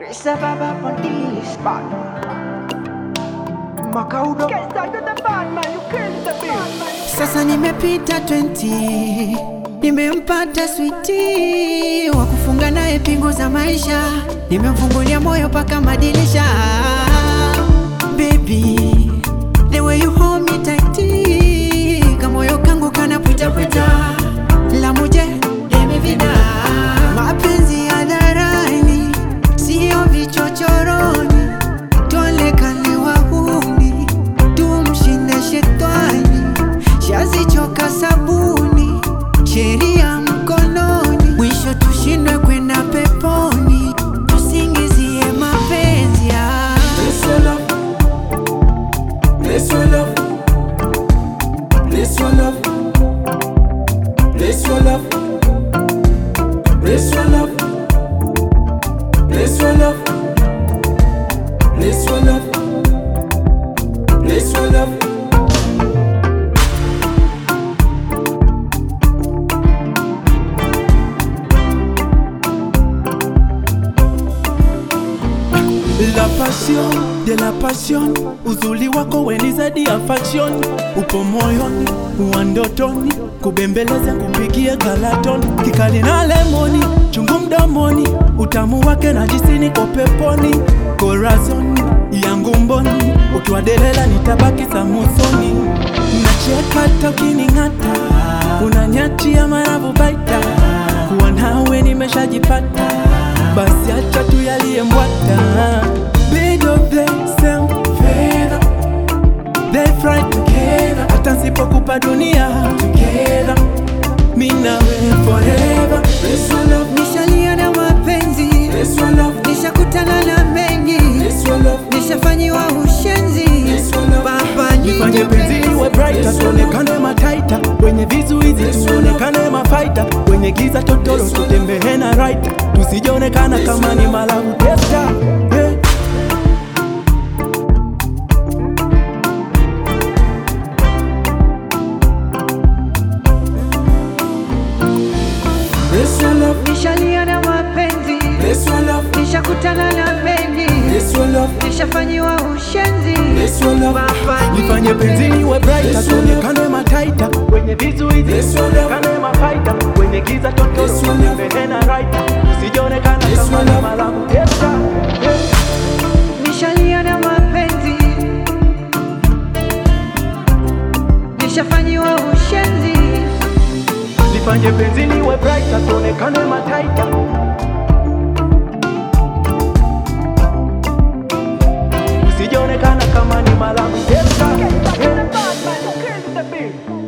It's a baba on this bad. Makaudo. Can't start with the bad man, you kill the beat. Sasa nimepita 20 nimempata switi wa kufunga naye pingu za maisha, nimemfungulia moyo paka madirisha. Baby, the way you hold me tight, kamoyo kangu kana pwita pwita, la muje demi vida, mapenzi ya dharani, sio vichochoroni, tuonekane wahuni, tumshinde shetani, shazichoka sabuni, sheria mkononi, mwisho tushindwe kwenda peponi, tusingizie mapenzi ya Bless your love. Bless your love. Bless your love. Bless your love. Bless your love. Bless your love. Bless your love. La passion de la passion, uzuri wako weni zaidi ya fashion, upo moyoni, wa ndotoni, kubembeleza kupigia galatoni, kikali na lemoni, chungu mdomoni, utamu wake na jisini kwa peponi, corazon yangu mboni, ukiwa delela nitabaki samusoni, nacheka tokining'ata, unanyachia maravu baita, kuwa nawe nimeshajipata, basi acha tu yaliyembwata Bird of the same feather They fly together Hata nsipokupa dunia Together Mi nawe forever Bless your love nishalia na mapenzi, Bless your love nishakutana na mengi, Bless your love nishafanyiwa ushenzi, Bless your love baba Nifanye nyingi penzi liwe brighter Tuonekane mataita Wenye vizuizi tuonekane mafaita Wenye giza totoro tutembee na right Tusijaonekana kama ni malabu testa hey. Bless your love, nishalia na mapenzi, bless your love, nishakutana na mengi, bless your love, nishafanyiwa ushenzi, bless your love. baba Nifanye penzi liwe brighter, tuonekane mataita, wenye vizuizi tuonekane mafaita, wenye giza totoro tutembee na right, usijaonekana kama ni malabu testa. Hey. nishalia na mapenzi, nishafanyiwa ushenzi, Nifanye penzi liwe brighter, tuonekane mataita, usijaonekana kama ni malabu testa. Can't start with the bad man, you kill the beat.